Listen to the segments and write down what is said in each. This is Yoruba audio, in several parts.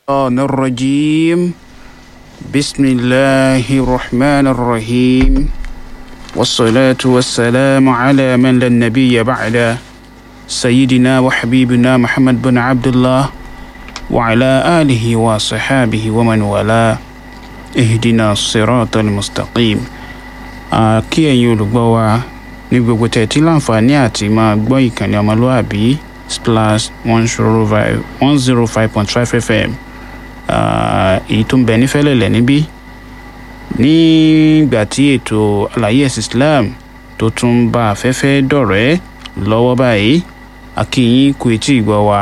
الشيطان الرجيم بسم الله الرحمن الرحيم والصلاة والسلام على من لا نبي بعد سيدنا وحبيبنا محمد بن عبد الله وعلى آله وصحابه ومن والاه اهدنا الصراط المستقيم kí ẹ̀yin olùgbọ́ wa ní gbogbo tẹ̀tí láǹfààní àti máa gbọ́ ìkànnì ọmọlúàbí splash one zero five point five fm èyí tó ń bẹ ní fẹ́lẹ́lẹ̀ níbí nígbà tí ètò àlàyé ẹ̀sìn islam tó tún bá afẹ́fẹ́ dọ̀rẹ́ lọ́wọ́ báyìí akínyìn kú etí ìgbọ́ wa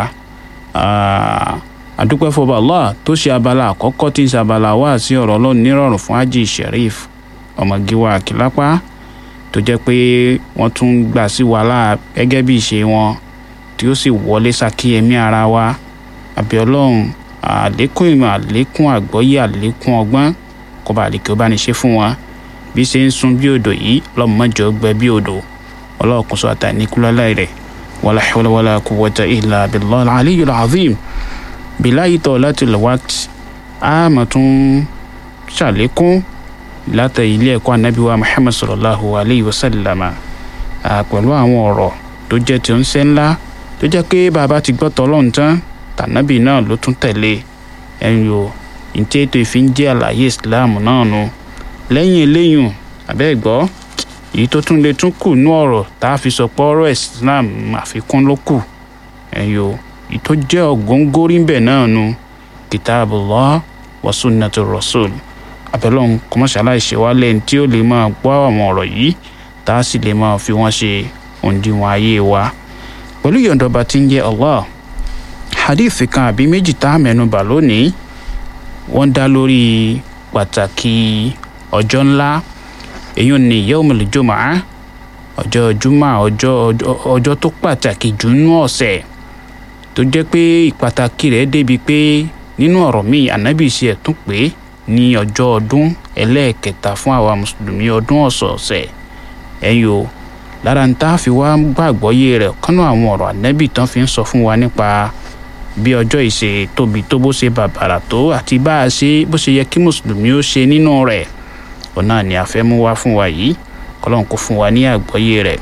àdúpẹ́ fọba allah tó ṣe abala àkọ́kọ́ tí ń ṣe abala wá sí ọ̀rọ̀ ọlọ́run nírọ̀rùn fún haji sharif ọmọgíwá kìlápá tó jẹ́ pé wọ́n tún gbà sí wàhálà gẹ́gẹ́ bí ìṣe wọn tí ó sì wọlé ṣàkíyèmí ara wa àbí ọlọ́run àlékún ìmọ̀ àlékún àgbọ́yé àlékún ọgbọ́n kó bá àlékè ó bá ní ṣe fún wọn bí ṣe ń sun bí odò yìí ọlọ́mọjọ́ gbẹ bí odò ọlọ́ọ̀kùn sọ àtàníkúlọ́lá rẹ̀ wàlá hawla wàlá quwwata illa billahi al-aliyyil azim bilayi tọ́ láti lọ́wọ́t àmọ́ tún ṣàlékún látà ilé ẹ̀kọ́ anábíwá muhammad sallallahu alayhi wa sallama pẹ̀lú àwọn ọ̀rọ̀ tó jẹ́ tí ó ń ṣe ńlá tó jẹ́ pé bàbá ti gbọ́ tọ́lọ́run tán tànábì náà ló tún tẹ̀lé ẹ̀yìn o ìtí ètò ìfín jẹ́ àlàyé islam náà nu lẹ́yìn eléyìn abẹ́ gbọ́ èyí tó tún lè tún kù ní ọ̀rọ̀ tá a fi sọ pé ọ̀rọ̀ islam àfikún ló kù ẹ̀yìn o èyí tó jẹ́ ọ̀góńgórí ń bẹ̀ náà nu kitabullah wa sunnatur rasul abẹ́lọ́hún kọ́mọ́ṣáláì ṣe wá lẹ́yìn tí ó lè máa gbọ́ àwọn ọ̀rọ̀ yìí tá a sì lè máa fi wọ́n ṣe òǹdíwọ̀n ayé wa pẹ̀lú ìyọ̀ǹdọ̀ba tí ń jẹ́ allah hadith kan àbí méjì tá a mẹ́nubà lónìí wọ́n dá lórí pàtàkì ọjọ́ ńlá èyí ni yawmul jumu'ah ọjọ́ jumá ọjọ́ ọjọ́ tó pàtàkì jù nínú ọ̀sẹ̀ tó jẹ́ pé ìpàtàkì rẹ̀ débi pé nínú ọ̀rọ̀ míì ànábì ṣe ẹ̀ tún pé ní ọjọ́ ọdún ẹlẹ́ẹ̀kẹta fún àwa mùsùlùmí ọdún ọ̀sọ̀ọ̀sẹ̀ ẹ̀yìn o lára ń tá a fi wá gbàgbọ́yé rẹ̀ kánú àwọn ọ̀rọ̀ ànẹ́bì tán fi ń sọ fún wa nípa bí ọjọ́ ìṣe tóbi tó bó ṣe bàbàrà tó àti bá a ṣe bó ṣe yẹ kí mùsùlùmí ó ṣe nínú rẹ̀ ọ̀nà ni a fẹ́ mú wá fún wa yìí kọ́lọ́n kó fún wa ní àgbọ́yé rẹ̀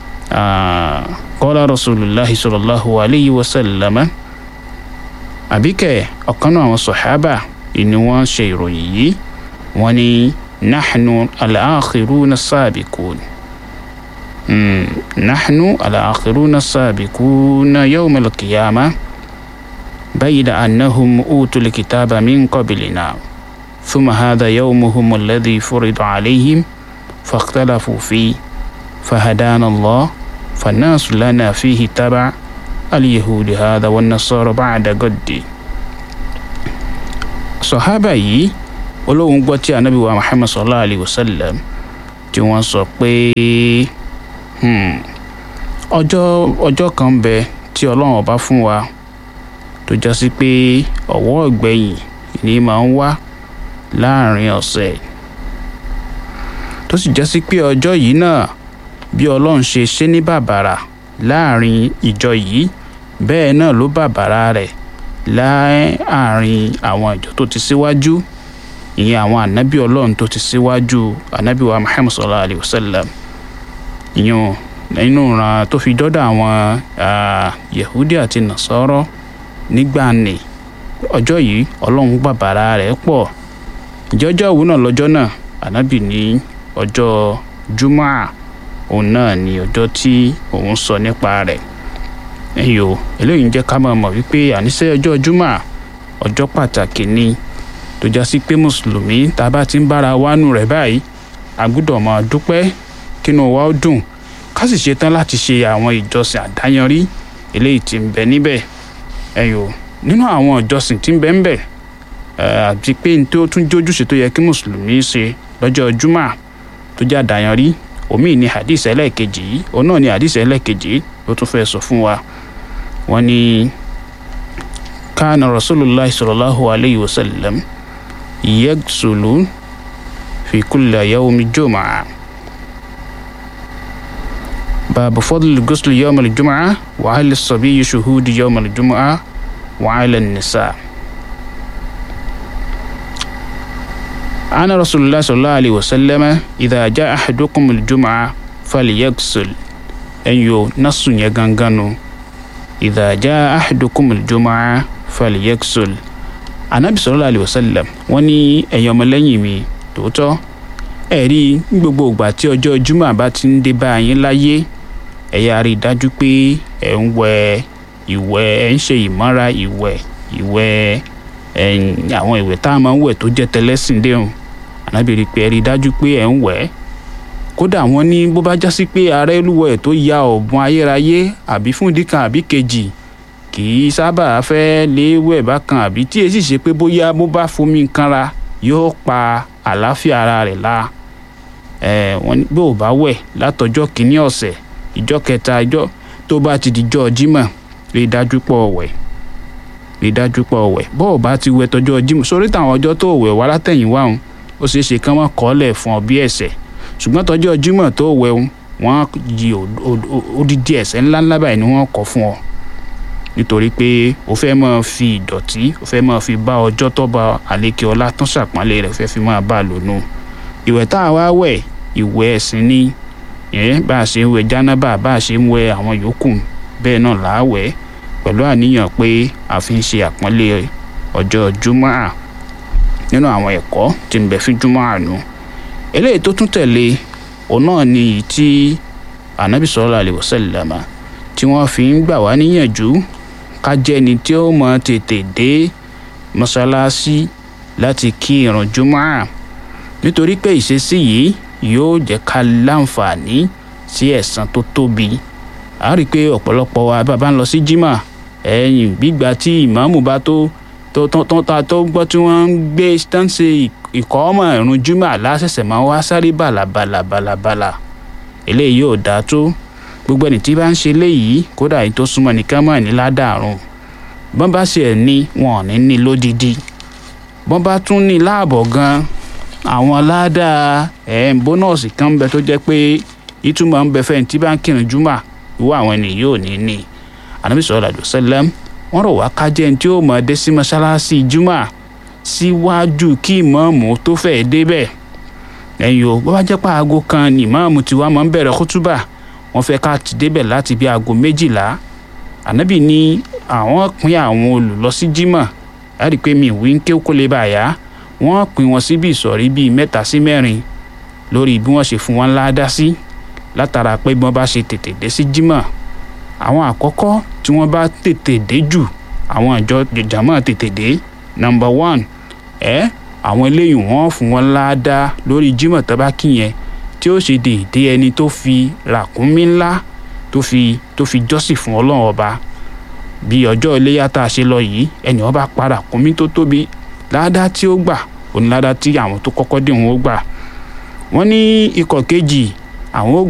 qala rasulullahi sallallahu alayhi wa sallam àbíkẹ́ ọ̀kan náà àwọn sọ̀hábà ni wọ́n ṣe ìròyìn yìí wọ́n ní nahnu al-akhiruna as-sabiqun nahnu al-akhiruna as-sabiquna yawm al-qiyamah bayna annahum utul kitaba min qablina thumma hadha yawmuhum alladhi furida alayhim فاختلفوا فيه فهدانا الله فالناس لنا فيه تبع اليهود هذا والنصارى بعد قدي sọ̀hábà yìí olóhùn gbọ́ tí anabi wa muhammad sallallahu alayhi wa sallam tí wọ́n sọ pé ọjọ́ ọjọ́ kan bẹ tí ọlọ́run ọba fún wa tó já sí pé ọ̀wọ́ ọ̀gbẹ̀yìn ni máa ń wá láàrin ọ̀sẹ̀ tó sì já sí pé ọjọ́ yìí náà bí ọlọ́run ṣe ṣe ní bàbàrà láàrin ìjọ yìí bẹ́ẹ̀ náà ló bàbàrà rẹ̀ láàrin àwọn ìjọ tó ti síwájú ìyẹn àwọn ànábì ọlọ́run tó ti síwájú ànábì wa muhammad sallallahu alayhi wa sallam ìyẹn nínú ìran tó fi dọ́dọ̀ àwọn yahudi àti nasọ́rọ́ nígbà ní ọjọ́ yìí ọlọ́run bàbàrà rẹ̀ pọ̀ ìjọ́jọ́ òwú náà lọ́jọ́ náà ànábì ní ọjọ́ jumá òun náà ní ọjọ́ tí òun sọ nípa rẹ̀ ẹ̀yìn o eléyìí ń jẹ́ ká máa mọ̀ wípé àníṣe ọjọ́ jumá ọjọ́ pàtàkì ni tó já sí pé mùsùlùmí tá a bá ti ń bára wánú rẹ̀ báyìí a gbọ́dọ̀ máa dúpẹ́ kínú wa ó dùn ká sì ṣetán láti ṣe àwọn ìjọsìn àdáyanrí eléyìí tí ń bẹ níbẹ̀ ẹ̀yìn o nínú àwọn ìjọsìn tí ń bẹ ń bẹ àti pé ní tó tún jójúṣe tó yẹ kí mùsùlùmí ṣe lọ́jọ́ jumá tó jẹ́ àdáyanrí omi ní hadith ẹlẹ́ẹ̀kejì yìí òun náà ní hadith ẹlẹ́ẹ̀kejì ló tún fẹ́ sọ fún wa wọ́n ní kánà rasulillah sallallahu alayhi wa sallam yagsulu fi kulli yawmi jumu'a باب فضل الغسل يوم الجمعة وعلى الصبي شهود يوم الجمعة وعلى النساء ana rasulillah sallallahu alayhi wa sallam idha jaa ahadukum aljum'a falyaghsil ẹ̀yin o nasu yẹn gangan nu idha jaa ahadukum aljum'a falyaghsil anabi sallallahu alayhi wa sallam wọ́n ní ẹ̀yin ọmọlẹ́yìn mi tòótọ́ ẹ̀rí gbogbo ìgbà tí ọjọ́ jum'a bá ti ń dé bá yín láyé ẹ yáa rí i dájú pé ẹ ń wẹ ìwẹ̀ ẹ ń ṣe ìmọ́ra ìwẹ̀ ìwẹ̀ àwọn ìwẹ̀ tá a máa ń wẹ̀ tó jẹ́ tẹlẹ́sìn déhùn ànábì rí i pé ẹ rí i dájú pé ẹ ń wẹ̀ kódà wọ́n ní bó bá já sí pé ààrẹ olúwẹ̀ tó ya ọ̀bùn ayérayé àbí fún ìdí kan àbí kejì kì í sábà fẹ́ léwẹ̀ bákan àbí tí èsì ṣe pé bóyá bó bá fomi kanra yóò pa àlàáfíà ara rẹ̀ la ẹ̀ wọ́n ní bó o bá wẹ̀ látọjọ́ kìíní ọ̀sẹ̀ ìjọ kẹta ìjọ tó bá ti dijọ́ jímọ̀ rí i dájú pọ̀ wẹ̀ rí i dájú pọ̀ wẹ̀ bó o bá ti wẹ̀ tọjọ́ jímọ̀ sórí táwọn ọjọ́ tó wẹ̀ wá látẹ̀yìnwá òun ó ṣeé ṣe kán wọ́n kọ́lẹ̀ fún ọ bí ẹ̀ṣẹ̀ ṣùgbọ́n tọjọ́ jímọ̀ tó wẹ̀ òun wọ́n yí odidi ẹ̀ṣẹ̀ ńláńlá báyìí ni wọ́n kọ́ fún ọ nítorí pé o fẹ́ máa fi ìdọ̀tí o fẹ́ máa fi bá ọjọ́ tó bá àlékè ọlá tán ṣàpọ́nlé rẹ̀ fẹ́ fi máa bá a lò nù ìwẹ̀ tá a wá wẹ̀ ìwẹ̀ ẹ̀sìn ni yẹn bá a ṣe ń wẹ̀ jánábà bá a ṣe ń wẹ̀ àwọn yòókù bẹ́ẹ̀ náà là á wẹ̀ pẹ̀lú àníyàn pé a fi ń ṣe àpọ́nlé ọjọ́ júmọ́à nínú àwọn ẹ̀kọ́ tí ń bẹ fún júmọ́à nù eléyìí tó tún tẹ̀lé òun náà ni èyí tí anabi sallallahu alaihi wasallam tí wọ́n fi ń gbà wá níyànjú ká jẹ́ ni tí ó mọ tètè dé mọ́ṣáláṣí láti kí ìrun júmọ́à nítorí pé ìṣesí yìí yóò jẹ́ ká láǹfààní sí ẹ̀san tó tóbi a rí i pé ọ̀pọ̀lọpọ̀ wa bàbá ń lọ sí jimá ẹ̀yìn gbígbà tí ìmáàmù bá tó tó tó ta tó gbọ́ tí wọ́n ń gbé tán ṣe ìkọ́ ọmọ ìrun jimá lásẹ̀sẹ̀ máa wá sáré bàlàbàlà bàlàbàlà eléyìí yóò dáa tó gbogbo ẹni tí bá ń ṣe léyìí kódà èyí tó súnmọ́ nìkan mọ̀ ní ládàrún bọ́n bá ṣe ẹ̀ ní wọn ò ní ní lódìdí bọ́n bá tún ní láàbọ̀ gan-an àwọn ládàá ẹ̀ ń bónọ́ọ̀sì kan ń bẹ tó jẹ́ pé ìtumọ̀ ń bẹ fẹ́ tí bá ń kírun júmọ̀ ìwọ àwọn ènìyàn yóò ní ní Ànábì sallallahu alaihi wasallam wọ́n rọ̀ wá kájẹ́ tí ó mọ̀ dé sí mọ́ṣáláṣí júmọ̀ síwájú kí ìmáàmù tó fẹ́ débẹ̀ ẹ̀yìn o bó bá jẹ́ pé aago kan ni ìmáàmù tí wàá máa ń bẹ̀rẹ̀ kútúbà wọ́n fẹ́ ká ti débẹ̀ láti bí aago méjìlá Ànábì ní àwọn pín àwọn olùlọ sí jímọ̀ láti pé mi ìwé ń ké kó lè bàyà wọ́n pín wọn síbi ìsọ̀rí bíi mẹ́ta sí mẹ́rin lórí bí wọ́n ṣe fún wọn láàdá sí látara pé bí wọ́n bá ṣe tètè dé sí jímọ̀ àwọn àkọ́kọ́ tí wọ́n bá tètè dé jù àwọn ìjọ jàmọ́ tètè dé number one ẹ àwọn eléyìí wọ́n fún wọn láàdá lórí jímọ̀ tó bá kí yẹn tí ó ṣe déédé ẹni tó fi ràkúnmí ńlá tó fi tó fi jọ́sìn fún ọlọ́run ọba bí ọjọ́ iléyà tá a ṣe lọ yìí ẹni wọ́n bá pa ràkúnmí tó tóbi láàdá tí ó gbà òní láàdá tí àwọn tó kọ́kọ́ dé wọn ó gbà wọ́n ní ikọ̀ kejì àwọn ó